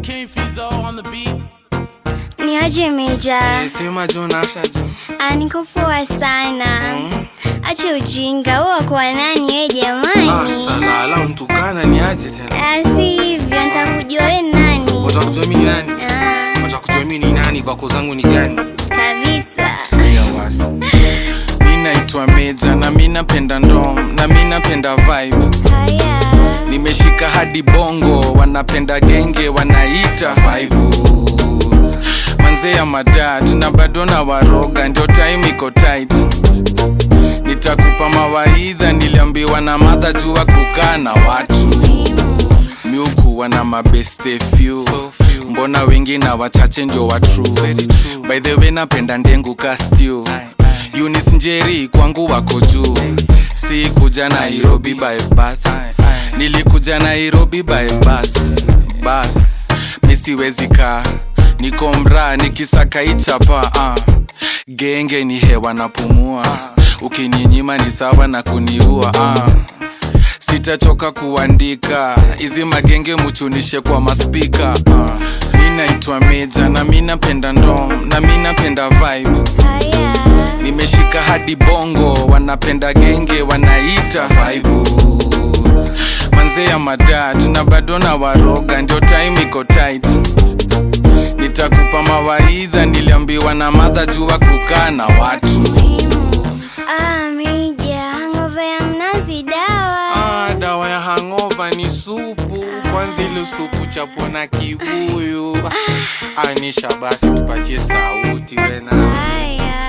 King Fizo on the beat. Ni aje Meja? Eh, Sema jo Nasha jo. Ah, niko poa sana. Acha ujinga, wewe kwa nani wewe jamani? Ah, salala mtukana ni aje tena. Ah, si hivyo, nitakujua wewe ni nani? Watakujua mimi ni nani? Ah, Watakujua mimi ni nani kwako zangu ni gani? kabisa. Sikia wasi. Mimi naitwa Meja na mimi napenda ndom na mimi napenda vibe. Haya. Nimeshika hadi bongo wanapenda genge wanaita vibe. Manze ya madad na bado na waroga ndio time iko tight. Nitakupa mawaidha niliambiwa na madha jua kukaa na watu miukuwa na mabeste few mbona wengi na wachache ndio wa true by the way napenda ndengu kastiu Eunice njeri kwangu wako juu si kuja nairobi by bath nilikuja nairobi by bus bus misiwezi kaa niko mraa nikisaka ichapa uh. genge ni hewa napumua ukininyima ni sawa na kuniua uh sitachoka kuandika hizi magenge muchunishe kwa maspika uh. mi naitwa meja na mi napenda ndom na mi napenda vibe Haya. nimeshika hadi bongo wanapenda genge wanaita vibe manze ya madad na bado na waroga ndio time iko tight nitakupa mawaidha niliambiwa na madha jua kukaa na watu Ah, Meja, hangover ya mnazi dawa. Ah, dawa ya hangova ni supu kwanza ile supu chapo na kibuyu anisha basi tupatie sauti wena Haya.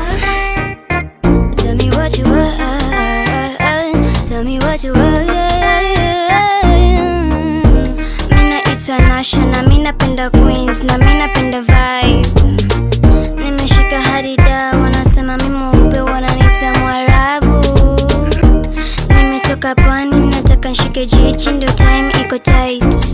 Tell me what you want. Tell me what you want. Mimi naitwa Nasha na mimi napenda Queens na mimi napenda vibe. Nimeshika hadi da wanasema mimi mweupe wananiita Mwarabu. Nimetoka pwani nataka nishike jiji ndio time iko tight.